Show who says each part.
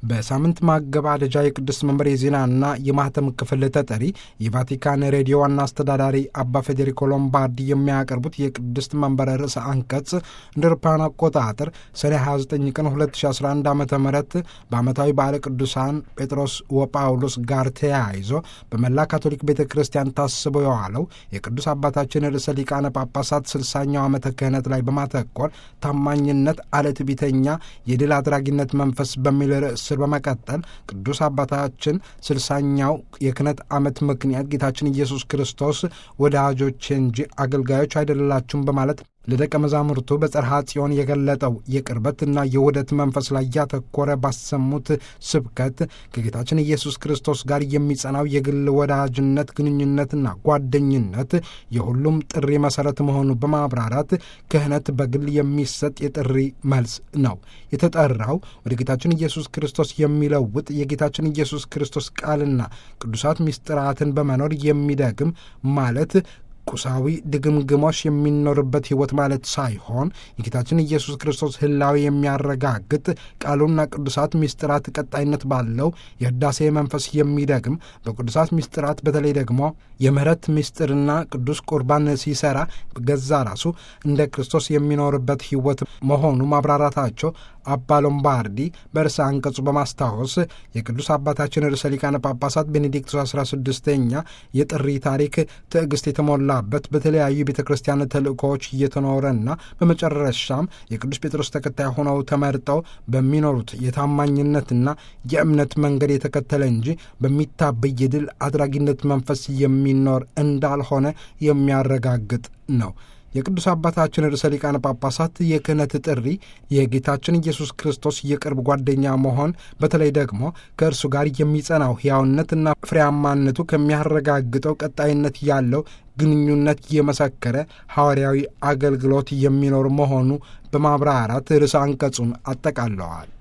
Speaker 1: በሳምንት ማገባደጃ የቅዱስ መንበር የዜናና የማህተም ክፍል ተጠሪ የቫቲካን ሬዲዮ ዋና አስተዳዳሪ አባ ፌዴሪኮ ሎምባርዲ የሚያቀርቡት የቅድስት መንበር ርዕሰ አንቀጽ እንደ አውሮፓውያን አቆጣጠር ሰኔ 29 ቀን 2011 ዓ ም በዓመታዊ በዓለ ቅዱሳን ጴጥሮስ ወጳውሎስ ጋር ተያይዞ በመላ ካቶሊክ ቤተ ክርስቲያን ታስቦ የዋለው የቅዱስ አባታችን ርዕሰ ሊቃነ ጳጳሳት ስልሳኛው ዓመተ ክህነት ላይ በማተኮር ታማኝነት፣ አለትቢተኛ፣ የድል አድራጊነት መንፈስ በሚል ርዕስ ስር በመቀጠል ቅዱስ አባታችን ስልሳኛው የክህነት ዓመት ምክንያት ጌታችን ኢየሱስ ክርስቶስ ወዳጆች እንጂ አገልጋዮች አይደላችሁም በማለት ለደቀ መዛሙርቱ በጽርሐ ጽዮን የገለጠው የቅርበትና የውህደት መንፈስ ላይ ያተኮረ ባሰሙት ስብከት ከጌታችን ኢየሱስ ክርስቶስ ጋር የሚጸናው የግል ወዳጅነት ግንኙነትና ጓደኝነት የሁሉም ጥሪ መሠረት መሆኑ በማብራራት ክህነት በግል የሚሰጥ የጥሪ መልስ ነው። የተጠራው ወደ ጌታችን ኢየሱስ ክርስቶስ የሚለውጥ የጌታችን ኢየሱስ ክርስቶስ ቃልና ቅዱሳት ምስጢራትን በመኖር የሚደግም ማለት ቁሳዊ ድግምግሞሽ የሚኖርበት ሕይወት ማለት ሳይሆን የጌታችን ኢየሱስ ክርስቶስ ሕላዊ የሚያረጋግጥ ቃሉና ቅዱሳት ምስጢራት ቀጣይነት ባለው የህዳሴ መንፈስ የሚደግም በቅዱሳት ምስጢራት በተለይ ደግሞ የምህረት ምስጢርና ቅዱስ ቁርባን ሲሰራ ገዛ ራሱ እንደ ክርስቶስ የሚኖርበት ሕይወት መሆኑ ማብራራታቸው አባ ሎምባርዲ በርዕሰ አንቀጹ በማስታወስ የቅዱስ አባታችን ርዕሰ ሊቃነ ጳጳሳት ቤኔዲክቶስ 16ኛ የጥሪ ታሪክ ትዕግስት የተሞላበት በተለያዩ ቤተ ክርስቲያን ተልእኮዎች እየተኖረና በመጨረሻም የቅዱስ ጴጥሮስ ተከታይ ሆነው ተመርጠው በሚኖሩት የታማኝነትና የእምነት መንገድ የተከተለ እንጂ በሚታበይ የድል አድራጊነት መንፈስ የሚኖር እንዳልሆነ የሚያረጋግጥ ነው። የቅዱስ አባታችን ርዕሰ ሊቃነ ጳጳሳት የክህነት ጥሪ የጌታችን ኢየሱስ ክርስቶስ የቅርብ ጓደኛ መሆን በተለይ ደግሞ ከእርሱ ጋር የሚጸናው ሕያውነትና ፍሬያማነቱ ከሚያረጋግጠው ቀጣይነት ያለው ግንኙነት የመሰከረ ሐዋርያዊ አገልግሎት የሚኖር መሆኑ በማብራራት ርዕሰ አንቀጹን አጠቃለዋል።